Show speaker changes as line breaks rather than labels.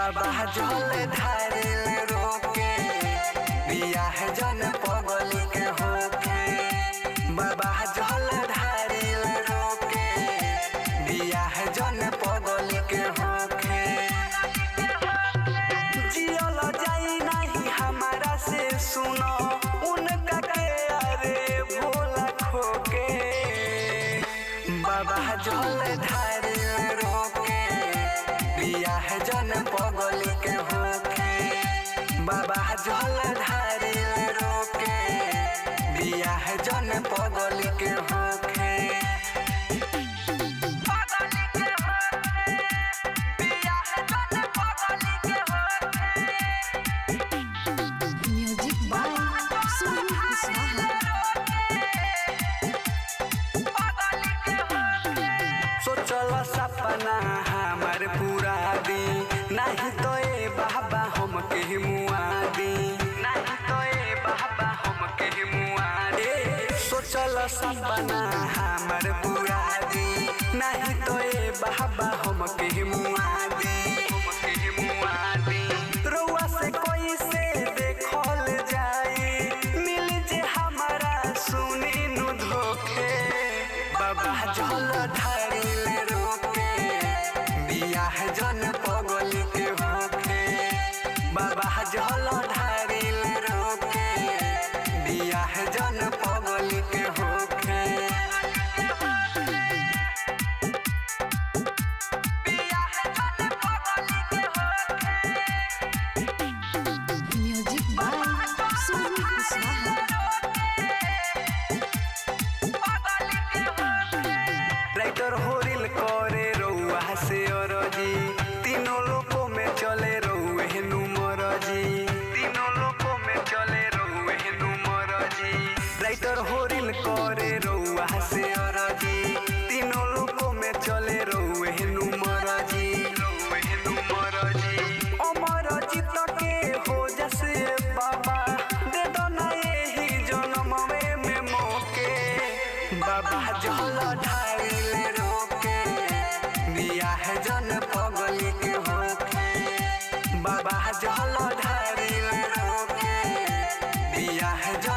बाबा जल ढारिल रोके बियाह जन पगली के होके बाबा जल ढारिल रोके बियाह जन पगली के होके जियल जाई नहीं हमारा से सुनो उनका के अरे भोला खोके बाबा जल ढारिल रोके बियाह जन पगली के होके बाबा जल ढारिल रोके बियाह जन पगली के होके पगली के होके बियाह जन पगली के होके
म्यूजिक बाय सुनील कुशवाहा
सोचल सपना हमार पूरा दी नहीं तो ए बाबा हम के मुआ दी नहीं तो ए बाबा हम के मुआ दे सोचल सपना हमार पूरा दी नहीं तो ए बाबा हम के मुआ दी हम के मुआ दी रउआ से कोई से देखल जाई मिल जे हमारा सुनी नु धोखे बाबा जल ढारिल रोके बियाह जन पगली के होखे बाबा जल ढारिल रोके बियाह जन पगली के होखे बियाह जन पगली के होखे
music by Sunil Kushwaha
writer होरिल करे रउआ से अरजी तीनों लोकों में चले रउए हेनु मरजी तीनों लोकों में चले रउए हेनु मरजी राइटर होरिल करे रउआ से अरजी तीनों लोकों में चले रउए हेनु मरजी रउए हेनु मरजी अमर जीत के हो जैसे बाबा दे दो ना यही जन्म में मोके बाबा जल ढारिल रोके बियाह जन पगली के होके बाबा जल ढारिल रोके बियाह जन